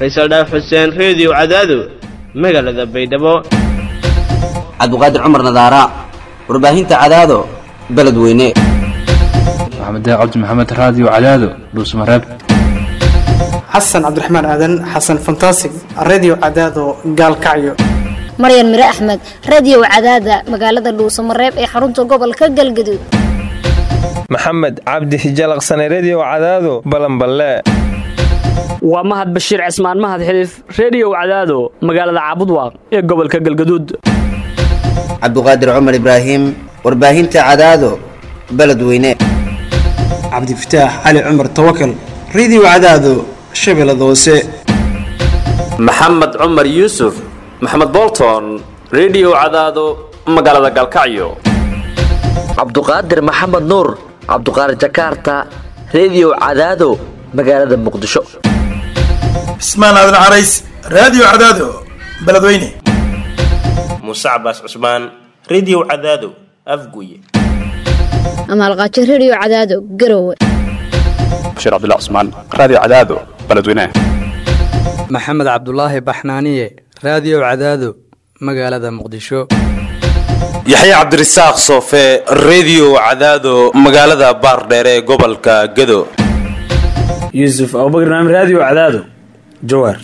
faysal dhaaf xuseen reediyo cadaado magaalada baydhabo cabdiqaadir cumar nadaara warbaahinta cadaado beledweyne maxamed cabdi maxamed raadiyo cadaado dhuusmareeb xasan cabdiraxmaan aadan xasan fantasig redio cadaado gaalkacyo maryan mire axmed radio cadaada magaalada dhuusamareeb ee xarunta gobolka galgaduud maxamed cabdi hijalaqsane redio cadaado balanballe waa mahad bashiir cismaan mahad xiliif reediyow cadaado magaalada caabudwaaq ee gobolka galgaduud cabdiqaadir cumar ibraahim warbaahinta cadaado beledweyne cabdifataax cali cumar tawakal redio cadaado shabeellada hoose maxamed cumar yuusuf maxamed bolton redio cadaado magaalada galkacyo cabduqaadir maxamed nuur cabduqaadir jakaarta redio cadaado magaalada muqdisho cismaan aadan carays raadiyo cadaado beledweyne muuse cabaas cusmaan redio cadaado afguye amaalqaajo redio cadaado garowe bashiir cabdilla cusmaan raadiyo cadaado beledweyne maxamed cabdulaahi baxnaaniye raadiyo cadaado magaalada muqdisho yaxya cabdirasaaq soofe redio cadaado magaalada baardheere ee gobolka gado yuusuf abubakr naam raadiyo cadaado jawaar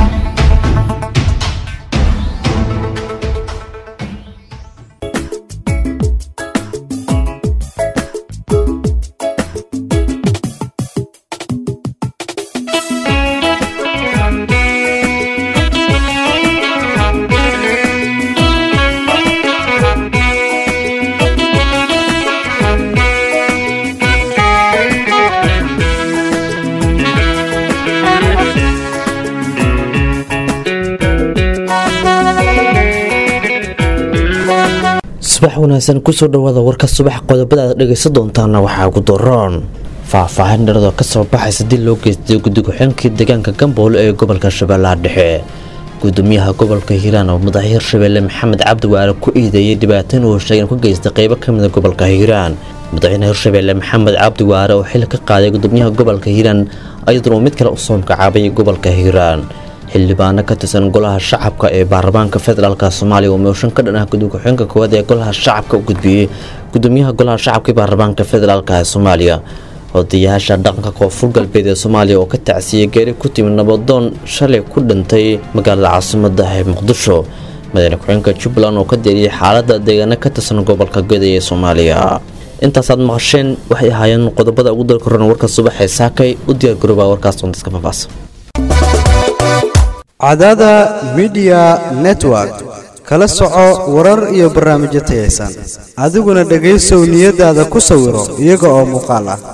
subax wanaagsan kusoo dhawaada warka subax qodobada aad dhegaysan doontaana waxaa ugu daroon faahfaahin dharado kasoo baxaysa dil loo geystay guddi-ku-xeenkii deegaanka gamboole ee gobolka shabeellaha dhexe gudoomiyaha gobolka hiiraan oo madaxa hirshabeelle maxamed cabdi waale ku iideeyay dhibaatain uu sheegay inuu ka geystay qeybo ka mida gobolka hiiraan madaxweyne hirshabeelle maxamed cabdi waale oo xil ka qaaday gudoomiyaha gobolka hiiraan ayaduna uu mid kale usoo magacaabay gobolka hiiraan xildhibaano ka tirsan golaha shacabka ee baarlamaanka federaalk soomaaliya oo mooshan ka dhan ah guddi-ku-xeenka koowaad ee golaha shacabka u gudbiyey gudoomiyaha golaha shacabka ee baarlamaanka federaalk ee soomaaliya odayaasha dhaqanka koonfur galbeed ee soomaaliya oo ka tacsiiyey geeri ku timid nabadoon shalay ku dhintay magaalada caasimada ee muqdisho madaxweyne ku-xeenka jubbaland oo ka deeriyey xaalada deegaano ka tirsan gobolka geda ee soomaaliya intaasaad maqasheen waxay ahaayeen qodobada ugu dalka horan warka subaxee saakay u diyaargarooba warkaas doontaska faahfaahsan cadaada midiya network kala soco warar iyo barnaamijyo tayaysan adiguna dhegaysow niyadaada ku sawiro iyaga oo muuqaal ah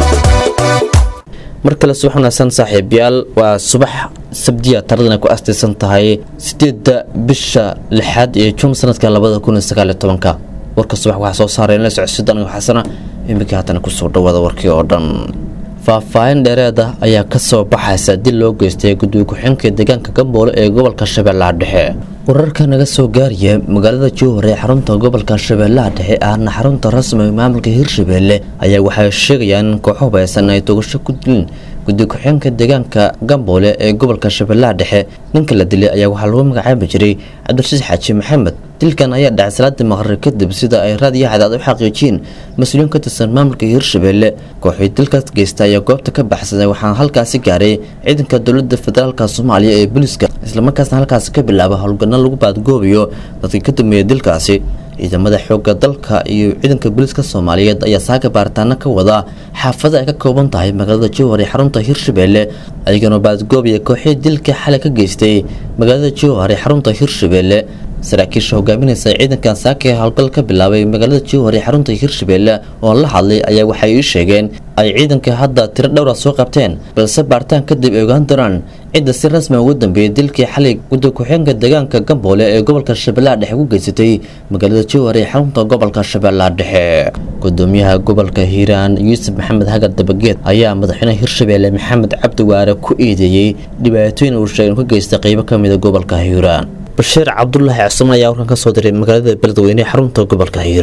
mar kale subax wanaagsan saaxiibayaal waa subax sabdiya taradana ku astaysan tahay sideedda bisha lixaad ee juun sanadka labada kun iyo sagaaliyo tobanka warka subax waxaa soo saareen la socodsiid anigo xasana iminkii haatana kusoo dhawaada warkii oo dhan faahfaahin dheereeda ayaa kasoo baxaysa dil loo geystay guddiga ku-xeenka deegaanka gamboole ee gobolka shabeellaha dhexe wararka naga soo gaaraya magaalada jowhar ee xarunta gobolka shabeellaha dhexe ahna xarunta rasmiga maamulka hirshabeelle ayaa waxay sheegayaan in kooxo hubaysan ay togasho ku dilin guddiga ku-xeenka deegaanka gamboole ee gobolka shabeellaha dhexe ninka la dilay ayaa waxaa lagu magacaabi jiray cabdirasiis xaaji maxamed dilkan ayaa dhacay salaadii maqrib kadib sida ay raadiyo cadaad u xaqiijiyeen mas-uuliyiin ka tirsan maamulka hirshabeelle kooxii dilkaas geysta ayaa goobta ka baxsaday waxaana halkaasi gaaray ciidanka dowlada federaalka soomaaliya ee booliiska islamarkaasna halkaasi ka bilaaba howlgana lagu baadgoobayo dadkii ka dambeeyay dilkaasi ciidamada xoogga dalka iyo ciidanka booliiska soomaaliyeed ayaa saaga baaritaano ka wada xaafada ay ka kooban tahay magaalada jowhar ee xarunta hirshabeelle ayagana baadgoobaya kooxii dilka xalay ka geystay magaalada jowhar ee xarunta hirshabeelle saraakiisha hogaaminaysa ciidankan saaka ee howlgal ka bilaabay magaalada jowhar ee xarunta hirshabeelle oo la hadlay ayaa waxay ii sheegeen ay ciidanka hadda tiro dhowra soo qabteen balse baaritaan kadib ay ogaan doonaan cidda si rasmi ugu dambeeyay dilkii xalay guddi ku-xeenka deegaanka gamboole ee gobolka shabeellaha dhexe ku geysatay magaalada jowhar ee xarunta gobolka shabeellaha dhexe gudoomiyaha gobolka hiiraan yuusuf maxamed hagar dabageed ayaa madaxweynaha hirshabeelle maxamed cabdi waare ku eedeeyey dhibaatooyin uu sheegay inuu ka geystay qeybo ka mida gobolka hiiraan bashiir cabdulaahi cusman ayaa warkan ka soo diray magaalada beledweyne ee xarunta gobolka hiiraan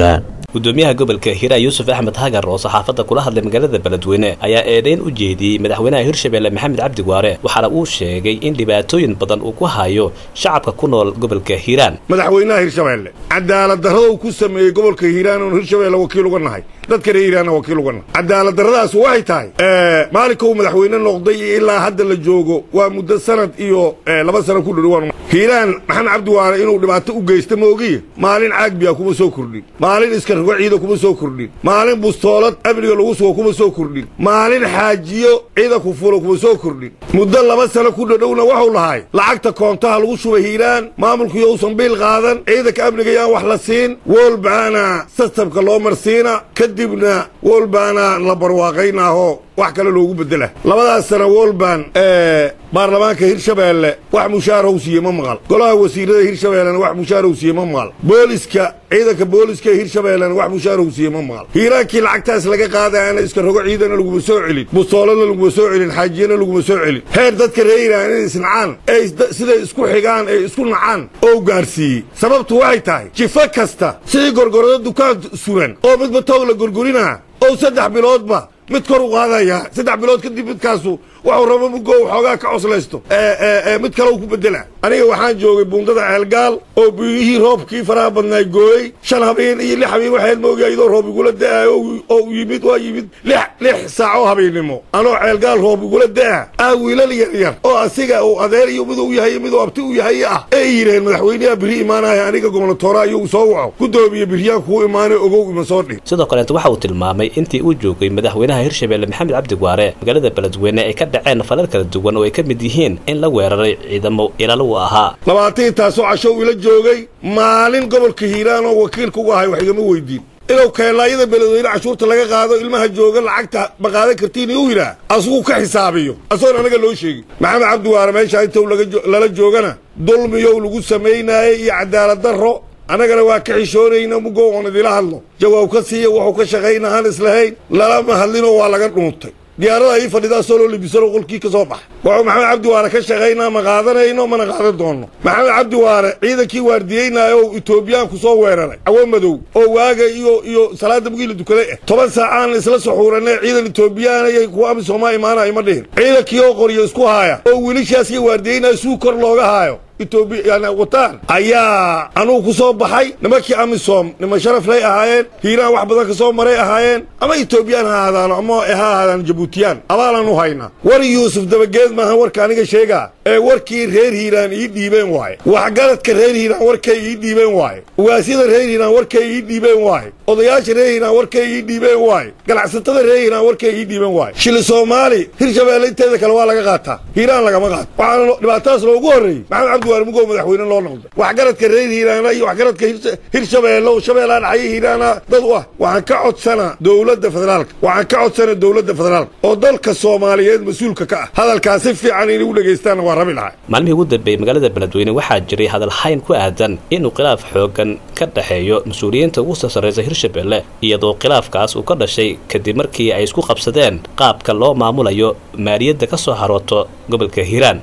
gudoomiyaha gobolka hiiraan yuusuf axmed hagar oo saxaafadda kula hadlay magaalada beledweyne ayaa eedeyn u jeediyey madaxweynaha hirshabelle maxamed cabdi waare waxaana uu sheegay in dhibaatooyin badan uu ku hayo shacabka ku nool gobolka hiiraan madaxweynaha hirshabelle cadaalad darrada uu ku sameeyey gobolka hiiraan oon hirshabelle wakiil uga nahay dadka reer hiiraanna wakiil uga nahay cadaalad darradaas waxay tahay maalinka uu madaxweyne noqday iyo ilaa hadda la joogo waa muddo sanad iyo laba sano ku dhudhow hiiraan maxamed cabdi waare inuu dhibaato u geysta maogiye maalin caagbiya kuma soo kordhin maalin iskargo ciida kuma soo kordhin maalin bustoolad amniga lagu sugo kuma soo kordhin maalin xaajiyo ciida ku fulo kuma soo kordhin muddo laba sano ku dhadhowna waxuu lahay lacagta koontaha lagu shubay hiiraan maamulkuyo uusan biil qaadan ciidanka amniga yaan wax la siin wolbaana sastabka loo marsiina kadibna wolbaana la barwaaqaynaahoo wax kale loogu bedela labadaas sana wolban baarlamaanka hirshabeelle wax mushaaraw siiye ma maqal golaha wasiirada hirshabeellena wax mushaaraw siiye ma maqal booliska ciidanka booliska hirshabeellena wax mushaaraw siiye ma maqal hiiraankii lacagtaas laga qaadaana iska rogo ciidana laguma soo celin bustooladna laguma soo celin xaajiyana laguma soo celin heer dadka reer hiiraan inay isnacaan ee siday isku xigaan ee isku nacaan oo gaarsiiyey sababtu waxay tahay jifo kasta sidii gorgorado dukaan suran oo midba toog la gorgorinaa oo saddex biloodba mid kor u qaadaya saddex bilood kadib midkaasu waxuu rabo mugo xoogaa ka coslaysto mid kale u ku bedela aniga waxaan joogay buundada ceelgaal oo biyihii roobkii faraha badnaay gooyey shan habeen iyo lix habeen waxaad moogaa iyadoo roob igula da'ayo oo yimid waa yimid lix lix saaco habeennimo anoo ceelgaal roob igula da'a ah wiilal yar yar oo asiga uu adeer iyo mid uu yahay mid uu abti u yahay ah ay yidhaheen madaxweyneha biri imaanaya aniga gobnatoora iyagu soo waco gudoomiye biryaan kuu imaanay ogow ima soo dhig sidoo kaleeto waxa uu tilmaamay intii uu joogay madaxweynaha hirshabelle maxamed cabdi waare magaalada beledweyne ay ka dhaceen falal kala duwan oo ay ka mid yihiin in la weeraray ciidamo ilaalo u ahaa labaatii taasoo cashow ila joogay maalin gobolka hiiraan oo wakiilka uga ahay wax igama weydiin inuu keelaayada beledweyne cashuurta laga qaado ilmaha jooga lacagta ma qaadan kartiin iu yidhaah asuguu ka xisaabiyo asagoon anaga loo sheegin maxamed cabdi waare meeshaa inta lala joogana dulmiyow lagu samaynaayey iyo cadaalad darro annagana waa ka xishoonayna mugo oon idila hadlo jawaab ka siiya wuxuu ka shaqayna aan islahayn lalama hadlinoo waa laga dhuuntay diyaarada ii fadhidaa soo loo libisanoo qolkii ka soo baxa wuxuu maxamed cabdi waare ka shaqaynaa ma qaadanayno mana qaadan doonno maxamed cabdi waare ciidankii waardiyeynaayo oo etoobiyaanku soo weeraray cawo madow oo waaga iyo iyo salaada mugiila dukaday ah toban saacaan isla suxuuranay ciidan etoobiyaanay kuwa amisomaa imaanaya ima dhihin ciidankii oo qoryo isku haaya oo wiilashaas iyo waardiyeynaayo suu kor looga haayo etoobiya wataan ayaa anugu ku soo baxay nimankii amisom nima sharaflay ahaayeen hiiraan wax badan ka soo maray ahaayeen ama etoobiyaan ha ahaadaano ama ha ahaadaan jabuutiyaan abaalan u haynaa war yuusuf dabageed maaha warka aniga sheegaa ee warkii reer hiiraan ii dhiibeen waaye waxgaradka reer hiiraan warkay ii dhiibeen waaye ugaasyada reer hiiraan warkay ii dhiibeen waaye odayaasha reer hiiraan warkay ii dhiibeen waaye ganacsatada reer hiiraan warkay ii dhiibeen waaye shili soomaali hirshabeelle inteeda kale waa laga qaataa hiiraan lagama qaato waxaana dhibaatadaas loogu horreeyey maxamed cabdi waare mugow madaxweyne loo noqday waxgaradka reer hiiraana iyo waxgaradka hirshabeelle oo shabeellaa dhaxaya hiiraana dad u ah waxaan ka codsanaa dowladda federaalka waxaan ka codsanaa dowladda federaalka oo dalka soomaaliyeed mas-uulka ka ah hadalkaas si fiican inay u dhegaystaanna waa rabi lahay maalmihii ugu dambeeyey magaalada beledweyne waxaa jiray hadalhayn ku aadan inuu khilaaf xoogan ka dhexeeyo mas-uuliyiinta ugu soo sarraysa hirshabelle iyadoo khilaafkaas uu ka dhashay kadib markii ay isku qabsadeen qaabka loo maamulayo maaliyadda ka soo harooto gobolka hiiraan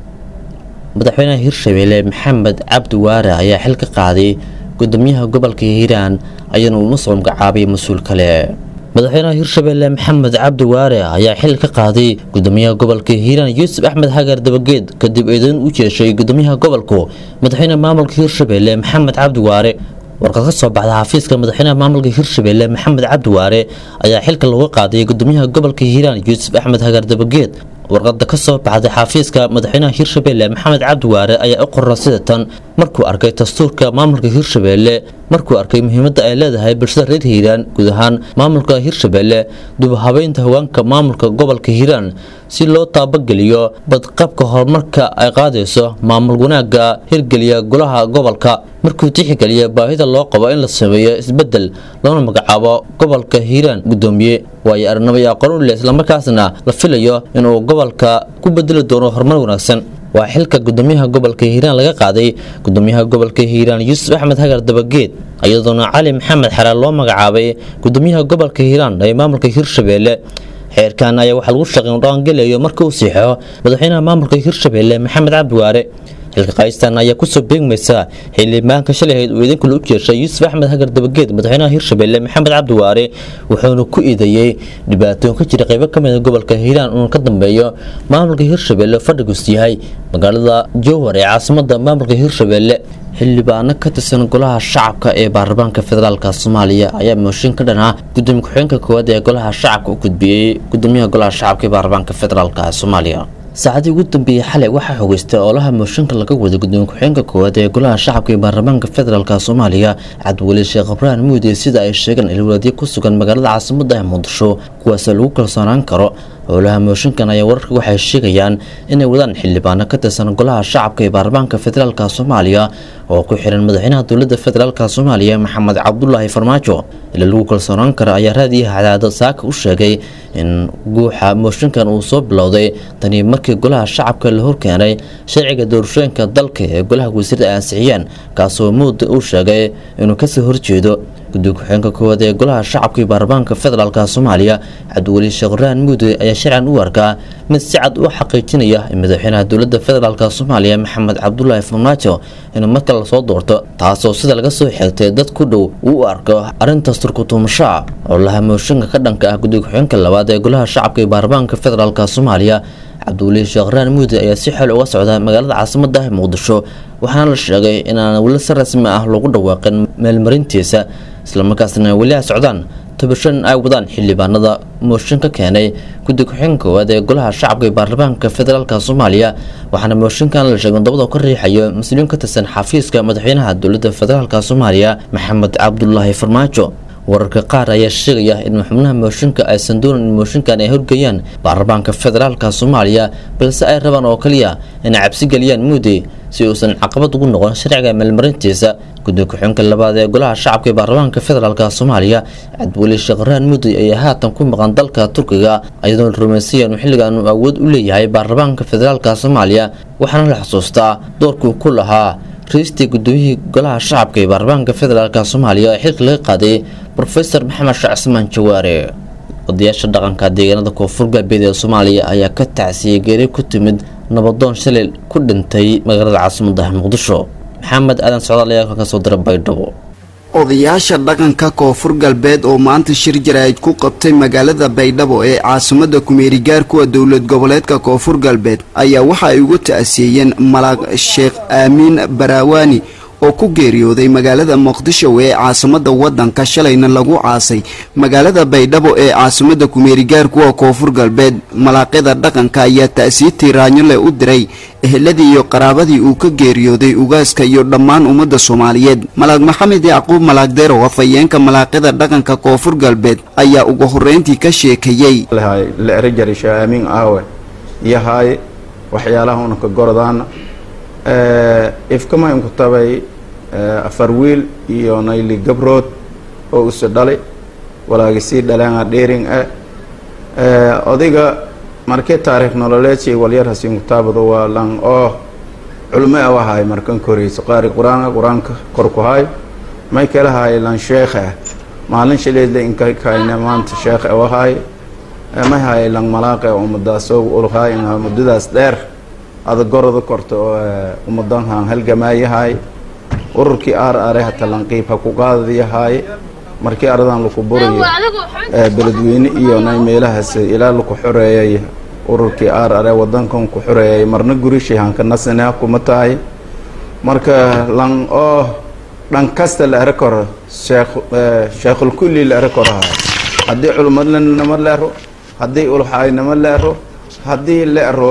madaxweynaha hirshabelle maxamed cabdi waare ayaa xil ka qaaday gudoomiyaha gobolka hiiraan ayaana uuna soo magacaabay mas-uul kale madaxweynaha hirshabelle maxamed cabdi waare ayaa xil ka qaaday gudoomiyaha gobolka hiiraan yuusuf axmed hagar dabageed kadib eedayn u jeeshay gudoomiyaha gobolku madaxweynaha maamulka hirshabelle maxamed cabdi waare warqad ka soo baxda xafiiska madaxweynaha maamulka hirshabelle maxamed cabdi waare ayaa xilka looga qaaday gudoomiyaha gobolka hiiraan yuusuf axmed hagar dabageed warqada ka soo baxday xafiiska madaxweynaha hirshabelle maxamed cabdi waare ayaa u qorra sida tan markuu arkay dastuurka maamulka hirshabelle markuu arkay muhiimadda ay leedahay bulshada reer hiiraan guud ahaan maamulka hirshabelle dubahabeynta haweenka maamulka gobolka hiiraan si loo taabageliyo badqabka horumarka ay qaadayso maamul wanaagga hirgeliya golaha gobolka markuu tixgeliya baahida loo qabo in la sameeyo isbedel loona magacaabo gobolka hiiraan gudoomiye waayo arrinimo iyo aqoon u leh islamarkaasna la filayo inuu gobolka ku bedeli doono horumar wanaagsan waa xilka gudoomiyaha gobolka hiiraan laga qaaday gudoomiyaha gobolka hiiraan yuusuf axmed hagar dabageed iyadoona cali maxamed xaraar loo magacaabay gudoomiyaha gobolka hiiraan ee maamulka hirshabelle xeerkan ayaa waxaa lagu shaqeyn dhaqangelayo marka uu siixo madaxweynaha maamulka hirshabelle maxamed cabdi waare xilka qaystan ayaa kusoo beegmaysa xildhibaanka shalay ahayd uu idinkula u jeeshay yuusuf axmed hagar dabageed madaxweynaha hirshabelle maxamed cabdiwaare wuxuuna ku eedeeyey dhibaatooyin ka jira qaybo ka mida gobolka hiiraan uuna ka dambeeyo maamulka hirshabelle fadhigus yahay magaalada jowhar ee caasimada maamulka hirshabelle xildhibaano ka tirsan golaha shacabka ee baarlamaanka federaalka soomaaliya ayaa mooshin ka dhan ah gudoomiye ku-xigeenka koowaad ee golaha shacabka u gudbiyey gudoomiyaha golaha shacabka ee baarlamaanka federaalka ee soomaaliya saacadii ugu dambeeyey xalay waxaa xogeystay oolaha mooshinka laga waday gudoomiye ku-xigeenka koowaad ee golaha shacabka ee baarlamaanka federaalka soomaaliya cabdiweli sheekh ibraahim muudiye sida ay sheegeen ilwalaadyo ku sugan magaalada caasimada ee muqdisho kuwaasoo lagu kalsoonaan karo howlaha mooshinkan ayaa wararka waxay sheegayaan inay wadaan xildhibaano ka tirsan golaha shacabka ee baarlamaanka federaalka soomaaliya oo ku xiran madaxweynaha dowladda federaalka soomaaliya maxamed cabdulaahi farmaajo ila lagu kalsoonaan karo ayaa raadiyaha cadaado saaka u sheegay in guuxa mooshinkan uu soo bilowday tanii markii golaha shacabka la horkeenay sharciga doorashooyinka dalka ee golaha wasiirda ay ansixiyeen kaasoo muuda uu sheegay inuu kasoo horjeedo gudoomiye ku-xigeenka koowaad ee golaha shacabka iyo baarlamaanka federaalka soomaaliya cabdiweli sheekh ibraahim muude ayaa sharcan u arkaa mid si cad u xaqiijinaya in madaxweynaha dowladda federaalk soomaaliya maxamed cabdulaahi farmaajo inuu marka lasoo doorto taasoo sida laga soo xigtay dad ku dhow uu u arko arrintaas turkutuumashaa oo laha mooshinka ka dhanka ah gudoomiye ku-xigeenka labaad ee golaha shacabka iyo baarlamaanka federaalk soomaaliya cabdiweli sheekh ibraahim muude ayaa si xeel uga socda magaalada caasimada ah muqdisho waxaana la sheegay inaan weli si rasmi ah lagu dhawaaqin meelmarintiisa islamarkaasna weli ay socdaan tabashan ay wadaan xildhibaanada mooshin ka keenay guddi ku-xigeenka koowaad ee golaha shacabka ee baarlamaanka federaalk soomaaliya waxaana mooshinkan la sheegay dabada ka riixayo mas-uuliyiin ka tirsan xafiiska madaxweynaha dowladda federaalk soomaaliya maxamed cabdulaahi farmaajo wararka qaar ayaa sheegaya in xubnaha mooshinka aysan doonin in mooshinkan ay horgeeyaan baarlamaanka federaalka soomaaliya balse ay rabaan oo kaliya inay cabsi geliyaan muudi si uusan caqabad ugu noqon sharciga meelmarintiisa gudoomiye ku-xigeenka labaad ee golaha shacabka ee baarlamaanka federaalk soomaaliya cabdiweli sheekh ibraahim muudi ayaa haatan ku maqan dalka turkiga iyadoo la rumaysaya inuu xilligan uu awood u leeyahay baarlamaanka federaalk soomaaliya waxaana la xusuustaa doorkuu ku lahaa ra-iistii gudoomiyihii golaha shacabka ee baarlamaanka federaalk soomaaliya ee xilka laga qaaday rofeor maxamed sheekh cismaan jawaare odayaasha dhaqanka deegaanada koonfur galbeed ee soomaaliya ayaa ka tacsiyey geeri ku timid nabadoon shalay ku dhintay magaalada caasimadda muqdisho maxamed aadan socdaal ayaa ka soo dira baydhabo odayaasha dhaqanka koonfur galbeed oo maanta shir jaraa'id ku qabtay magaalada baydhabo ee caasimada kumeerigaar kuwa dowlad goboleedka koonfur galbeed ayaa waxa ay ugu ta'asiyeeyeen malaaq sheekh aamiin baraawaani oo ku geeriyooday magaalada muqdisho ee caasimada wadanka shalayna lagu caasay magaalada baydhabo ee caasimada kumeerigaar kuwa koonfur galbeed malaaqyada dhaqanka ayaa ta'siitii raanyole u diray eheladii iyo qaraabadii uu ka geeriyooday ugaaska iyo dhammaan ummadda soomaaliyeed malaaq maxamed yacquub malaaqdeerow afhayeenka malaaqyada dhaqanka koonfur galbeed ayaa ugu horreyntii ka sheekeeyey aamin aawe yahay waxyaalaha unaka gorodaan ifkama inku tabay afar wiil iyo nayli gabrood oo usi dhalay walaagisii dhaleena dheering ah odayga markii taariikh nololeedsi walyarhas inku taabado waa lan oo culmo a wahay markan koreyso qaari qur-aanka qur-aanka kor ku hay may kala hay lan sheekh ah maalin shileedle inka kayna maanta sheekh a wahay may hay lan malaaqe ummadaasoo ulhay muddadaas dheer ada gorada korta oo ummadanhan halgamaayahay ururkii aar are hata lanqiib ha ku qaadadayahay markii aradan laku burayo beledweyne iyo nay meelahaas ilaa laku xoreeyay ururkii aar are wadankan ku xoreeyay marna gurishii hanka nasina kuma tahay marka lan oo dhan kasta la ere koro sheekh sheekhulkulli la ere korahay haddii culmadlanama leero haddii ulxaaynama leero haddii la ero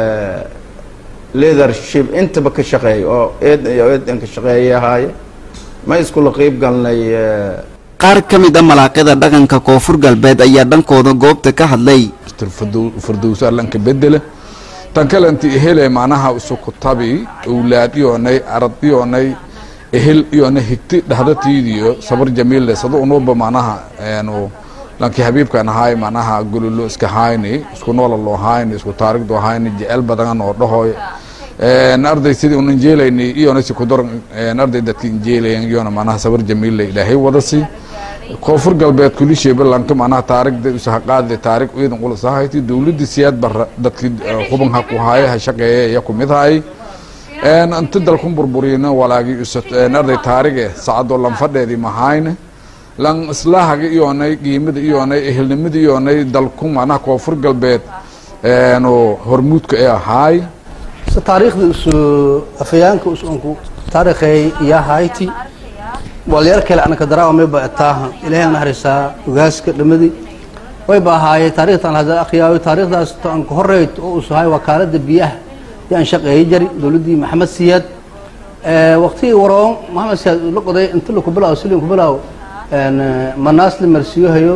leadership intaba ka shaqeey oo eed iyo eedan ka shaqeeyahay ma iskula qeyb galnay qaar ka mid a malaaqyada dhaqanka koonfur galbeed ayaa dhankooda goobta ka hadlay fardowsa lanka bedela tan kale inti ehele macnaha isuku tabi owlaad iyoonay arad iyoonay ehel iyoonay higti dhahdatiidiyo sabar jamiille sado unuba macnaha enu lankii habiibkan ahaay macnaha gololo iska hayni isku noola loo hayni isku taarigdo hayni jecel badan oo dhahoy arday sidii un injeelayni iyona si kudor arday dadki injeelayan iyona macnaha sabar jamiille ilaahay wadasi koonfur galbeed kulisheeba lanka macnaha taarigda usahaqaadle taarig ciidan ulasahayti dowladii siyaad bara dadki huban ha ku haaye ha shaqeeye iya kumid hay inta dalkun burburiyna walaagii arday taarige sacadoo lanfadheedii mahayne lan islaahaga iyonay qiimada iyonay ehelnimada iyonay dalku macnaha koonfur galbeed hormuudka ee ahaay taariikhda isu afhayaanka usunku taariikhay iyo hayti walyar kale anaka daraa may ba taaha ilaahay naxariisaa ogaaska dhamadi way ba ahaayeen taariikhtan hada akhriyaayo taariikhdaas tan ka horeyd oo usahay wakaalada biyaha yaan shaqeeyay jari dowladdii maxamed siyaad waqtigii waroon maxamed siyaad la qoday inta la kubilaawo silin kubilaawo manaas la marsiyohayo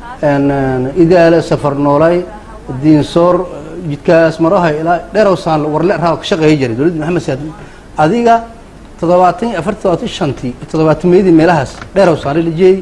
idaale safar noolay diinsoor jidkaas marahay ilaa dheerowsaan warle raa ka shaqeeyay jiray dowladdii maxamed siyaad adiga toddobaatan iyo afar toddobaatan shantii toddobaatameyadii meelahaas dheerowsaan la jeeyey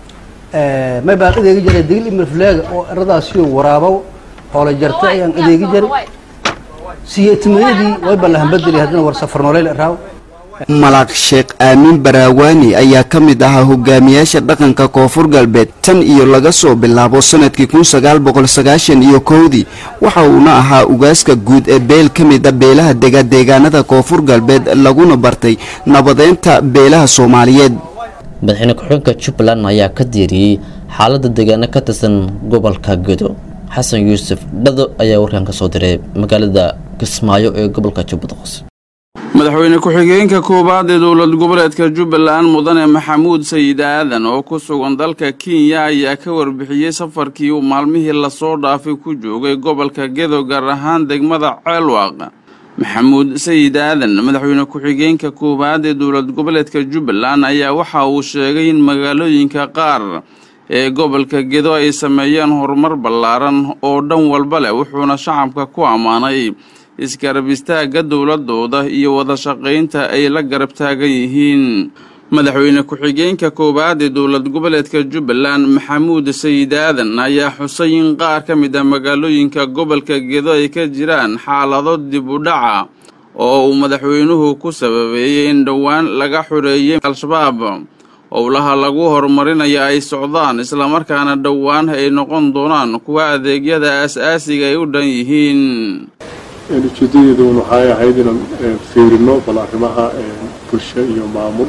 may baan adeegi jiray digil imirfleega oo eradaasiyo waraabow hoola jarta ayaan adeegi jiray siyeetimayadii way ballahambadeli haddana war safar nooleyl raaw malaaq sheekh aamin baraawaani ayaa ka mid ahaa hogaamiyaasha dhaqanka koonfur galbeed tan iyo laga soo bilaabo sanadkii kun sagaal boqol sagaashan iyo kowdii waxa uuna ahaa ugaaska guud ee beel ka mid a beelaha dega deegaanada koonfur galbeed laguna bartay nabadeynta beelaha soomaaliyeed madaxweyne ku-xigeenka jubbaland ayaa ka diiriyey xaaladda deegaano ka tirsan gobolka gedo xasan yuusuf dhado ayaa warkan ka soo diray magaalada kismaayo ee gobolka jubbada hoose madaxweyne ku-xigeenka koowaad ee dowlad goboleedka jubbaland mudane maxamuud sayid aadan oo ku sugan dalka kenya ayaa ka warbixiyey safarkii uu maalmihii lasoo dhaafay ku joogay gobolka gedo gaar ahaan degmada ceelwaaq maxamuud sayid aadan madaxweyne ku-xigeenka koowaad ee dowlad goboleedka jubbaland ayaa waxa uu sheegay in magaalooyinka qaar ee gobolka gedo ay sameeyeen horumar ballaaran oo dhan walba leh wuxuuna shacabka ku ammaanay isgarab istaagga dowladooda iyo wada shaqaynta ay la garab taagan yihiin madaxweyne ku-xigeenka koowaad ee dowlad goboleedka jubbaland maxamuud sayid aadan ayaa xusay in qaar ka mid ah magaalooyinka gobolka gedo ay ka jiraan xaalado dib u dhaca oo uu madaxweynuhu ku sababeeyey in dhowaan laga xoreeyey al-shabaab howlaha lagu horumarinayo ay socdaan islamarkaana dhowaan ay noqon doonaan kuwa adeegyada aas-aasiga ay u dhan yihiin ujeedadeedun waxay ahayd inaan fiirino bal arrimaha bulsho iyo maamul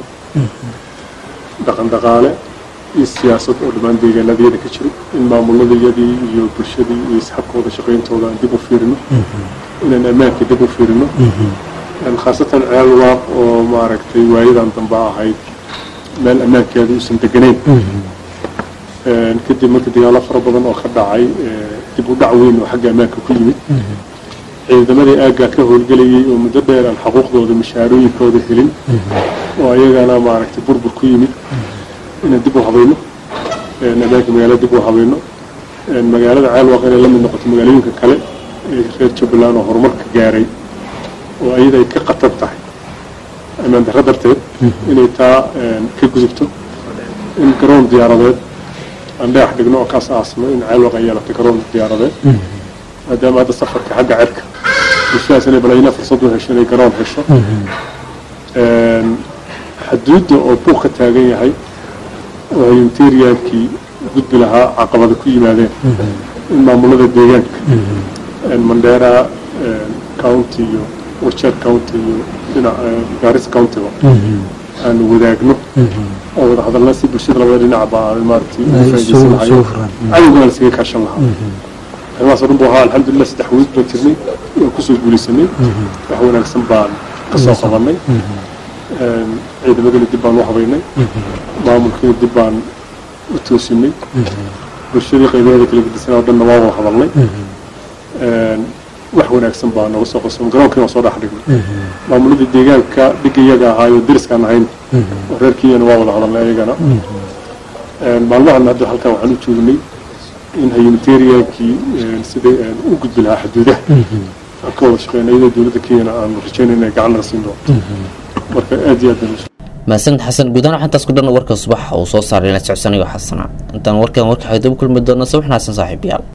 dhaqan dhaqaale iyo siyaasad oo dhammaan deegaanadeeda ka jiro in maamuladayadii iyo bulshadii iyo isxabkooda shaqayntooda aan dib u fiirino inaan ammaanka dib u fiirino khaasatan ceel waaq oo maaragtay waayadan dambe ahayd meel ammaankeeda uusan deganayn kadib marka dagaalo fara badan oo ka dhacay dib u dhac weyn oo xagga ammaanka ku yimid ciidamadii aaggaa ka howlgelayay oo muddo dheer aan xuquuqdooda mashaarooyinkooda helin oo ayagana maaragtay burbur ku yimid inaan dib u habayno ammaanka magaalada dib u habayno magaalada ceelwaaq inay la mid noqoto magaalooyinka kale ee reer jubbaland oo horumarka gaaray oo ayada ay ka qatar tahay ammaan darro darteed inay taa ka gudubto in garoon diyaaradeed aan dhagax dhigno oo kaas aasno in ceelwaaq ay yeelatay garoon diyaaradeed maadaama hadda safarka xagga cerka bulshadaas inay balayna fursad u hesho inay garoon hesho xaduudda oo buuq ka taagan yahay oo humanitariankii gudbi lahaa caqabada ku yimaadeen in maamulada deegaanka mandheera county iyo warjeer county iyo dhinac garis countyba aanu wadaagno oo wada hadalna si bulshada labada dhinacba aan maaragtay ugu faa'iidaysan lahayo cadowgana laskaga kaashan lahaa arrimahaas oo dhan buu ahaa alxamdulilah saddex wiil baan jirnay waan kusoo guulaysanay wax wanaagsan baan ka soo qabanay ciidamadana dib baan u habaynay maamulkiina dib baan u toosinay bulshadii qaybaheeda kala gedisanaa o dhanna waa wada hadalnay wax wanaagsan baa nooga soo qosomay garoonkiina waan soo dhex dhignay maamuladii deegaanka dhig iyaga ahaayoo deriskaan ahayn oo reer kenyana waa wada hadalnay ayagana maalmahan hadda halkan waxaan u joognay in humanitariankii siday u gudbi lahaa xuduudaha aan ka wada shaqeyna iyadoo dowladda kenyana aanu rajaynay inay gacan naga siin doonto marka aad iyo aad baan mahadsanid xasan guud ahaan waxaantaas ku dhan warka subax uu soo saaray la socodsanayo xasana intaan warkan warka xigdaba kulmi doona sabax naagsan saaxiibayaal